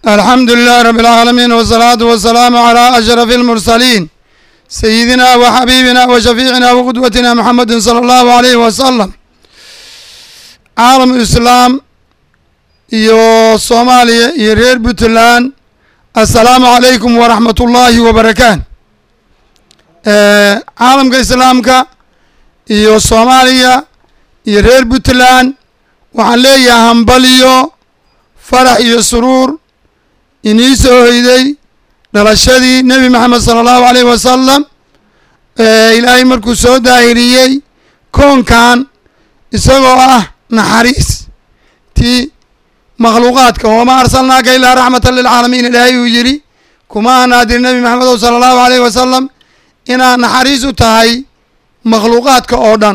alxamdu lilahi rabi اlcaalamiin wsalaatu wasalaamu calaa ashraf اlmursaliin sayidina wa xabiibina wa shafiicina wa qudwatina muxamedi sala allahu alayhi wasalam caalam islaam iyo soomaaliya iyo reer puntland assalaamu calaykum waraxmat ullaahi wabarakaat caalamka islaamka iyo soomaaliya iyo reer puntland waxaan leeyahay hambaliyo farax iyo suruur inii soo hoyday dhalashadii nebi maxamed sala allahu alayh wasalam ilaahay markuu soo daahiriyey koonkan isagoo ah naxariis tii makhluuqaadka wamaa arsalnaaka ilaa raxmatan lilcaalamiin ilaahay uu yidhi kuma anaadir nebi maxamedow sala allahu alayh wasalam inaad naxariis u tahay makhluuqaadka oo dhan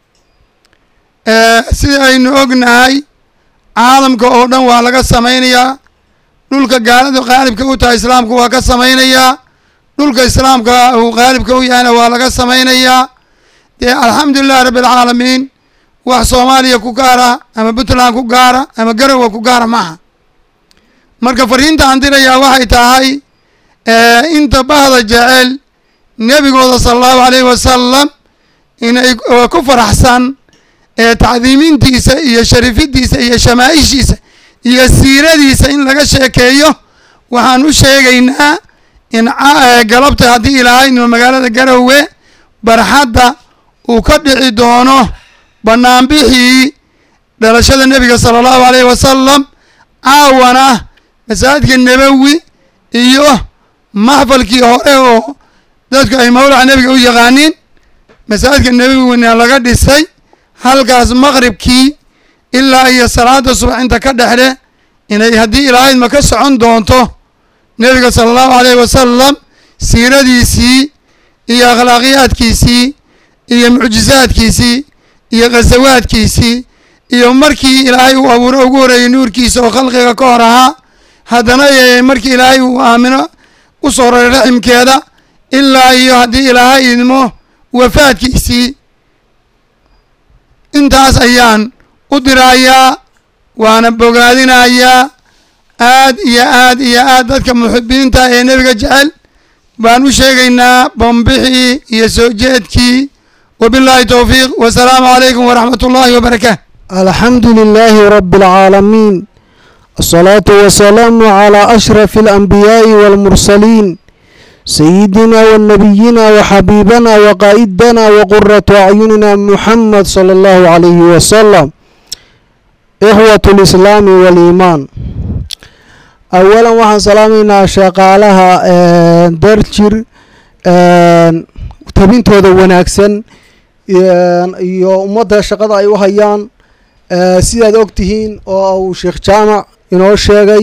sida aynu ognahay caalamka oo dhan waa laga samaynayaa dhulka gaaladu qaalibka u tahay islaamku waa ka samaynayaa dhulka islaamka uu qaalibka u yahayna waa laga samaynayaa dee alxamdulilahi rabbi alcaalamiin wax soomaaliya ku gaara ama puntland ku gaara ama garowa ku gaara maaha marka fariinta aan dirayaa waxay tahay inta bahda jecel nebigooda sala allahu alayhi wasalam inay ku faraxsan tacdiimintiisa iyo sharifidiisa iyo shamaaishiisa iyo siiradiisa in laga sheekeeyo waxaan u sheegaynaa in galabta haddii ilaahayno magaalada garowe barxadda uu ka dhici doono banaanbixii dhalashada nebiga sala allahu alayhi wasalam caawana masaajidka nebowi iyo maxfalkii hore oo dadku ay mawlaca nebiga u yaqaaniin masaajidka nebowina laga dhisay halkaas maqribkii ilaa iyo salaada subax inta ka dhexle inay haddii ilaahydma ka socon doonto nebiga sala allahu alayhi wasalam siiradiisii iyo akhlaaqiyaadkiisii iyo mucjizaadkiisii iyo khasawaadkiisii iyo markii ilaahay uu abuuro ugu horeeyey nuurkiisa oo khalqiga ka hor ahaa haddana markii ilaahay uu aamino u soo raray raximkeeda ilaa iyo haddii ilaahay idmo wafaadkiisii intaas ayaan u dirayaa waana bogaadinayaa aad iyo aad iyo aad dadka muxibiinta ee nebiga jecel baan u sheegaynaa bombixii iyo soo jeedkii wabillahi towfiiq wasalaamu calaykum waraxmat ullaahi wabarakaatu alxamdu lilaahi rabi اlcaalamiin asalaatu wasalaamu calaa ashrafi alanbiyaa'i wاlmursaliin sayidina wanabiyina waxabiibana waqaa'idana waquratu acyunina muxamed sala allahu calayhi wasalam ixwat lislaami waliimaan awalan waxaan salaamaynaa shaqaalaha darjir tabintooda wanaagsan iyo ummadda shaqada ay u hayaan sidaad og tihiin oo uu sheekh jaamac inoo sheegay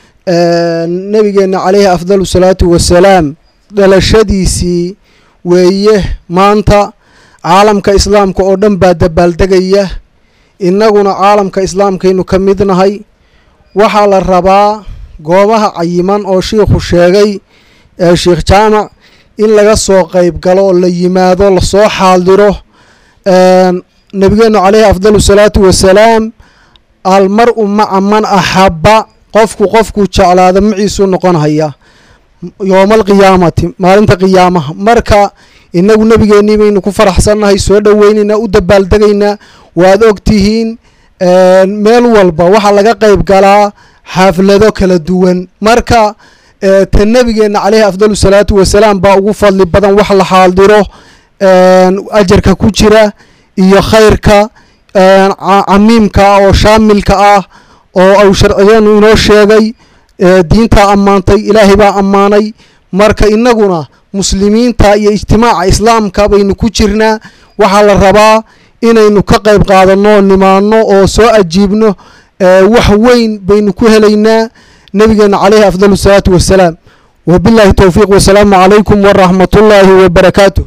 nabigeena caleyhi afdal salaatu wasalaam dhalashadiisii weeye maanta caalamka islaamka oo dhan baa dabaaldegaya innaguna caalamka islaamkaynu ka mid nahay waxaa la rabaa goobaha cayiman oo shiikhu sheegay ee sheekh jaamac in laga soo qeyb galo oo la yimaado lasoo xaaldiro nabigeenu caleyhi afdalu salaatu wasalaam almar-u maca man axaba qofku qofkuu jeclaada maciisuu noqonhaya yooma alqiyaamati maalinta qiyaamaha marka inagu nebigeennii baynu ku faraxsannahay soo dhoweynaynaa u dabaaldegaynaa waad og tihiin meel walba waxaa laga qeyb galaa xaaflado kala duwan marka ta nebigeenna caleyhi afdalu salaatu wasalaam baa ugu fadli badan wax la xaaldiro ajarka ku jira iyo khayrka camiimka ah oo shaamilka ah oo au sharcigeenu inoo sheegay diintaa ammaantay ilaahay baa ammaanay marka innaguna muslimiinta iyo ijtimaaca islaamka baynu ku jirnaa waxaa la rabaa inaynu ka qayb qaadanno nimaano oo soo ajiibno wax weyn baynu ku helaynaa nabigeena caleyhi afdal salaatu wasalaam wabillahi towfiiq wasalaamu calaykum waraxmat ullaahi wabarakaatu